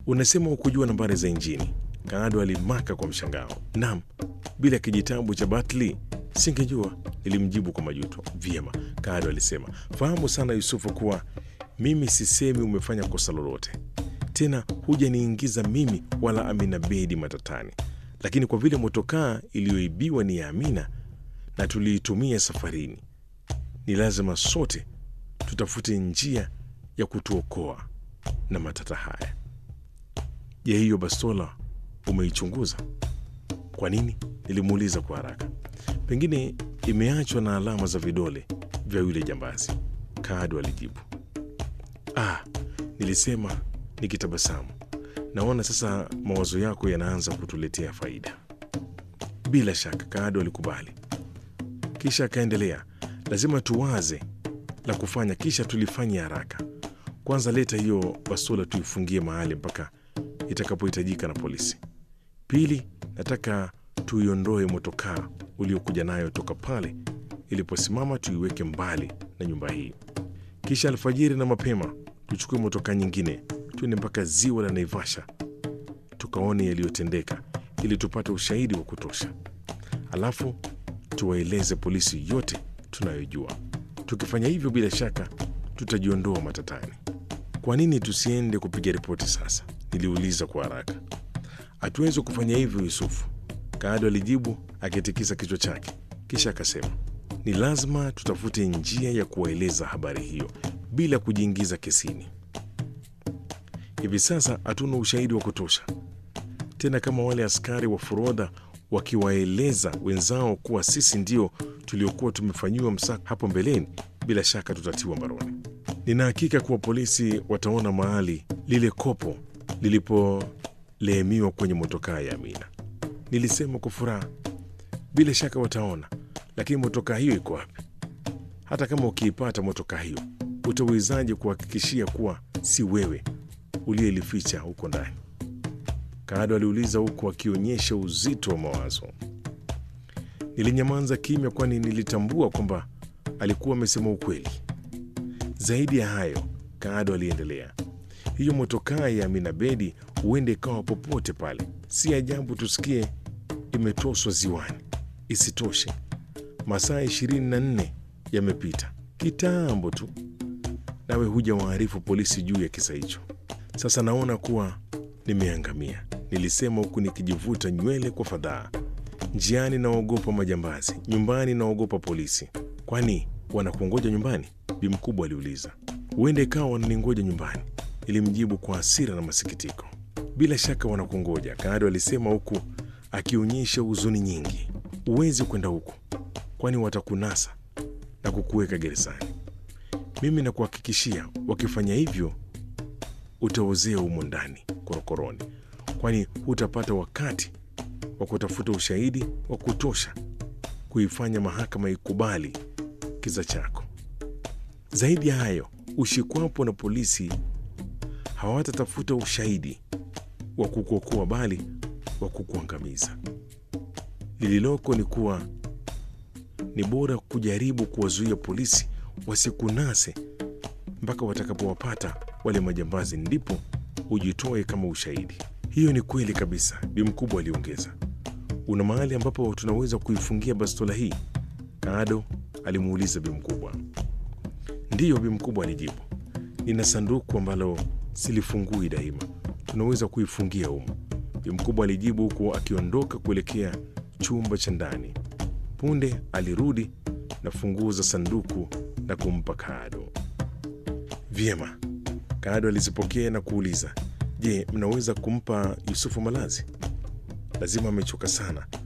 Unasema hukujua nambari za injini? Kaado alimaka kwa mshangao. Naam, bila kijitabu cha Batli singejua, nilimjibu kwa majuto. Vyema, Kaado alisema, fahamu sana Yusufu kuwa mimi sisemi umefanya kosa lolote, tena hujaniingiza mimi wala Amina Bedi matatani, lakini kwa vile motokaa iliyoibiwa ni ya Amina na tuliitumia safarini, ni lazima sote tutafute njia ya kutuokoa na matata haya. Je, hiyo bastola umeichunguza? Kwa nini? Nilimuuliza kwa haraka. Pengine imeachwa na alama za vidole vya yule jambazi, Kaado alijibu. Ah, nilisema nikitabasamu. Naona sasa mawazo yako yanaanza kutuletea faida. Bila shaka, Kaado alikubali, kisha akaendelea, lazima tuwaze la kufanya, kisha tulifanya haraka. Kwanza leta hiyo bastola tuifungie mahali mpaka itakapohitajika na polisi. Pili, nataka tuiondoe motokaa uliokuja nayo toka pale iliposimama, tuiweke mbali na nyumba hii. Kisha alfajiri na mapema tuchukue motokaa nyingine, tuende mpaka ziwa la Naivasha tukaone yaliyotendeka, ili tupate ushahidi wa kutosha. Alafu tuwaeleze polisi yote tunayojua. Tukifanya hivyo, bila shaka tutajiondoa matatani. Kwa nini tusiende kupiga ripoti sasa? Niliuliza kwa haraka. Hatuwezi kufanya hivyo, Yusufu, Kaado alijibu akitikisa kichwa chake, kisha akasema, ni lazima tutafute njia ya kuwaeleza habari hiyo bila kujiingiza kesini. Hivi sasa hatuna ushahidi wa kutosha tena, kama wale askari wa forodha wakiwaeleza wenzao kuwa sisi ndio tuliokuwa tumefanyiwa msako hapo mbeleni, bila shaka tutatiwa mbaroni. Nina hakika kuwa polisi wataona mahali lile kopo lilipoleemiwa kwenye motokaa ya Amina. Nilisema kwa furaha, bila shaka wataona, lakini motokaa hiyo iko wapi? Hata kama ukiipata motokaa hiyo, utawezaje kuhakikishia kuwa si wewe uliyelificha huko ndani? Kaado aliuliza huku akionyesha uzito wa mawazo. Nilinyamaza kimya, kwani nilitambua kwamba alikuwa amesema ukweli. Zaidi ya hayo, Kaado aliendelea, hiyo motokaa ya Amina Bedi huende ikawa popote pale. Si ajabu tusikie imetoswa ziwani. Isitoshe, masaa ishirini na nne yamepita kitambo tu, nawe huja waarifu polisi juu ya kisa hicho. Sasa naona kuwa nimeangamia, nilisema huku nikijivuta nywele kwa fadhaa. Njiani naogopa majambazi, nyumbani naogopa polisi. Kwani wanakungoja nyumbani? Bi mkubwa aliuliza. Huenda ikawa wananingoja nyumbani, ilimjibu kwa hasira na masikitiko. Bila shaka wanakungoja, Kaado alisema huku akionyesha huzuni nyingi. Huwezi kwenda huku, kwani watakunasa na kukuweka gerezani. Mimi nakuhakikishia, wakifanya hivyo utaozea humo ndani korokoroni, kwani hutapata wakati wa kutafuta ushahidi wa kutosha kuifanya mahakama ikubali kisa chako. Zaidi ya hayo, ushikwapo na polisi hawatatafuta ushahidi wa kukuokoa, bali wa kukuangamiza. Lililoko ni kuwa ni bora kujaribu kuwazuia polisi wasikunase mpaka watakapowapata wale majambazi, ndipo ujitoe kama ushahidi. Hiyo ni kweli kabisa, Bi Mkubwa aliongeza. Una mahali ambapo tunaweza kuifungia bastola hii? Kaado alimuuliza Bi Mkubwa. Ndiyo, Bi Mkubwa alijibu, nina sanduku ambalo silifungui daima, tunaweza kuifungia humo. Bi Mkubwa alijibu huku akiondoka kuelekea chumba cha ndani. Punde alirudi na funguo za sanduku na kumpa Kaado. Vyema, Kaado alizipokea na kuuliza, je, mnaweza kumpa Yusufu malazi? Lazima amechoka sana